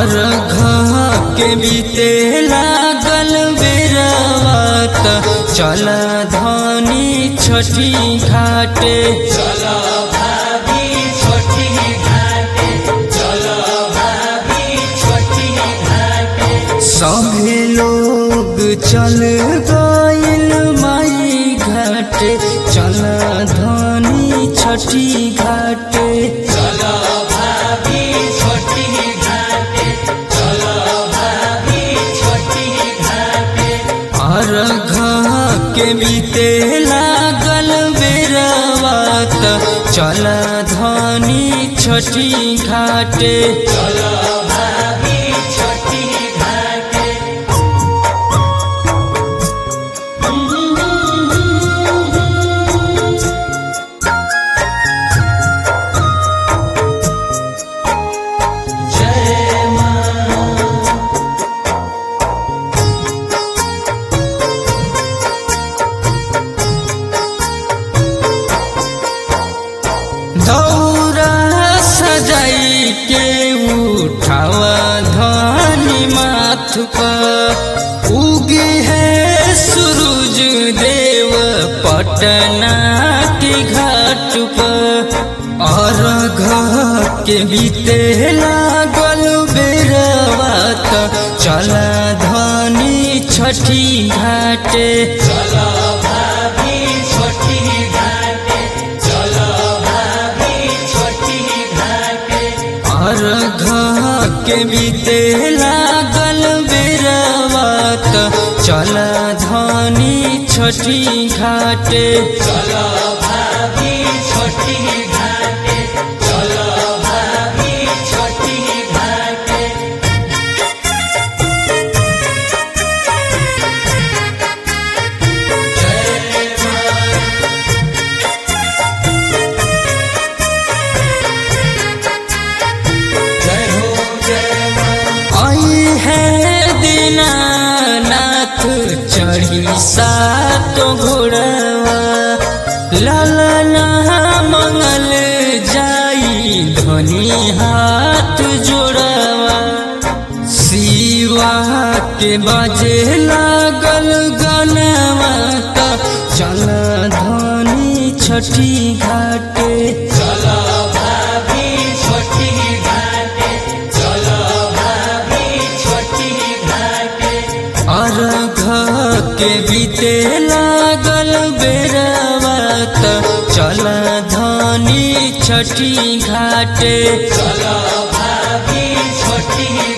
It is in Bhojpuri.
और घा के बीते लागल बेरवात चल धनी छठी घाटे चलो भाभी छोटी घाटे चलो भाभी छोटी घाटे सभी लोग चल गइल माई घाटे चल धनी छठी घाटे चलो भाभी छोटी घाटे चलो भाभी छोटी घाटे और घा के बीते लागल बेरवात चल धनी छठी घाटे चलो भाभी छोटी घाटे जय मां दौरा सजाई के उठावा धनी माथ पर उगे है सूरज देव पटना के घाट पर और घर के बीते लागल बेरवात चला धनी छठी घाटे चलो भाभी छोटी घाटे चलो भाभी छोटी घाटे और घा के बीते लागल बेरवात चल धनी छठी घाटे चलो भाभी छोटी घाटे चलो भाभी छोटी घाटे जय मां जय हो जय मां आई है दीनानाथ चढ़ी सातो घोड़वा लालना मंगल जाई धनी हाथ जोड़वा शिवा के बाजे लागल गनवा त चल धनी छठी घाटे चलो भाभी छोटी घाटे चलो भाभी छोटी घाटे और घा के बीते लागल बेरवात चल धनी छठी घाटे चलो भाभी छोटी